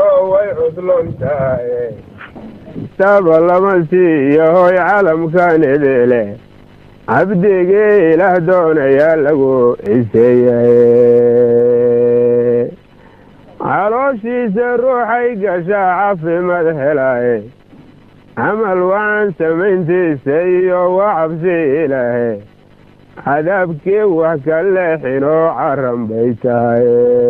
way cudlon tahay taba lama siiyo hoy calamkan idile cabdigii ilaah doonayaa lagu ciseeyaye calooshiisa ruuxay gashaa caafimaad helaaye camal waxaan samayntiisa iyo waa cabsi ilaahe cadaabkii wax ka leexinoo caran bay tahay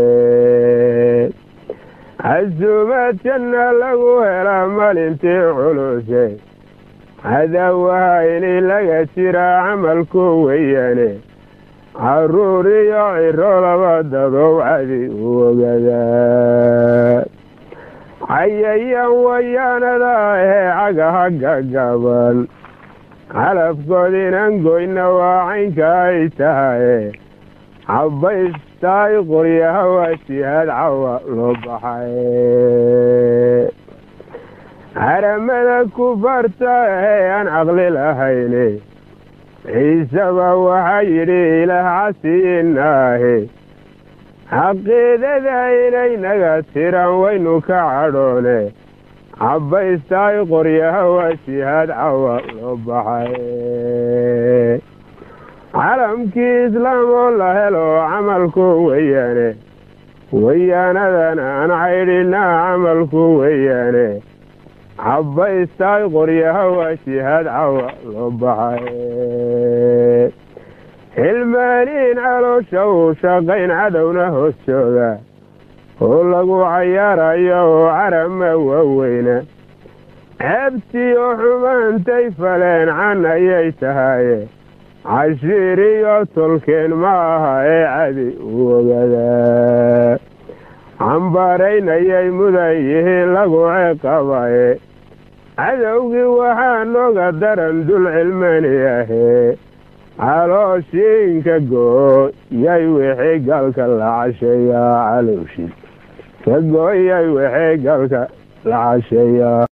casuumaad janna lagu helaa maalintii culuse cadaawaha ini laga jiraa camalku weyaane caruur iyo ciro laba dadow cadi u ogadaa cayayaan wayaanada ahee cagaha gagaban calafkoodiinan goyna waa caynka ay tahaye cabbaystaay qoryaha waa jihaad cawa loo baxay haramada kufarta ahee aan caqli lahayne ciiseba waxaa yidhi ilaah casiinaahe xaqiidada inaynaga tiran waynu ka cadhoone cabbaystaay qoryaha waa jihaad cawa loo baxay calamkii islaam oo la helo camalku weyaane wayaanadan aan caydhinaa camalku weyaane cabbaystaay qoryaha waa jihaad cawa loo baxay xilmaaniin caloosha uu shaqayn cadowna hoos jooga oo lagu cayaarayo oo carama waaweyna ceebtii oo xumaantay faleen can ayay tahaye cashiir iyo tolkeen ma aha ee cadi u ogadaa cambaaraynayay mudan yihiin lagu ciqabaye cadowgii waxaa nooga daran dul cilmani ahee calooshiinka gooyay wixii galka la casheeyaa calowshi ka gooyay wixii galka la casheeyaa